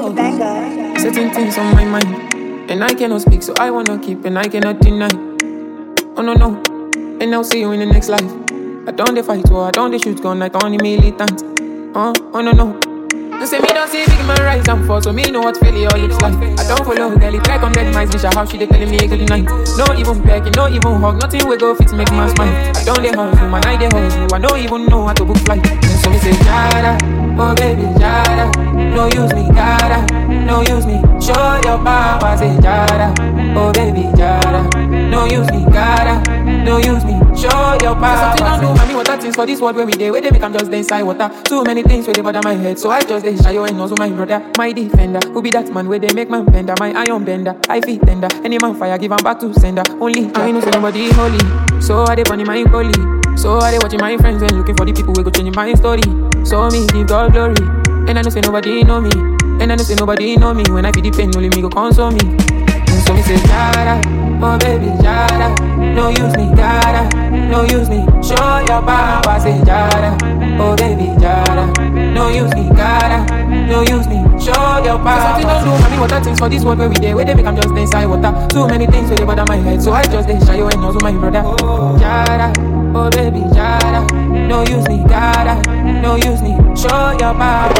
oh. Certain things on my mind, and I cannot speak, so I wanna keep, and I cannot deny. Oh no no, and I'll see you in the next life. I don't dey fight war, I don't dey shoot gun like only militant. Oh, oh no no. You say me don't see big man rise and fall, so me know what failure looks like. I don't follow girl, it like on dead mice, bitch, how she dey telling me good night. No even pecking, no even hug, nothing we go fit make man smile. I don't dey hustle, man, I dey hustle, I don't even know how to book flight. So me say, Jada, oh baby, Jada, no use me, gotta, no use me, show your power, say Jada, oh baby, Jada, no use me, gotta, no use me, show your power. Something don't do, mommy, what that things for this world where we dey, where they make I'm just dey inside water. Too many things where they bother my head, so I just dey shy and also my brother, my defender. Who be that man where they make man bender, my iron bender, I feet tender. Any man fire, give him back to sender. Only I know say nobody holy, so I dey bunny my bully. So I dey watching my friends and looking for the people who go change my story. So me give God glory, and I know say nobody know me, and I know say nobody know me. When I feel the pain, only me go console me. So me say, Jada, oh baby, Jada, no use me, gotta, no use me, show your power, say Jada, oh baby, Jada, no use me, gotta, no use me, show your power. Something don't do, mommy, what that things for this world where we dey, where they make I'm just dey inside water. Too many things where they bother my head, so I just dey shy and also my brother. Jada, oh baby, Jada, no use me, gotta, no use me, show your power.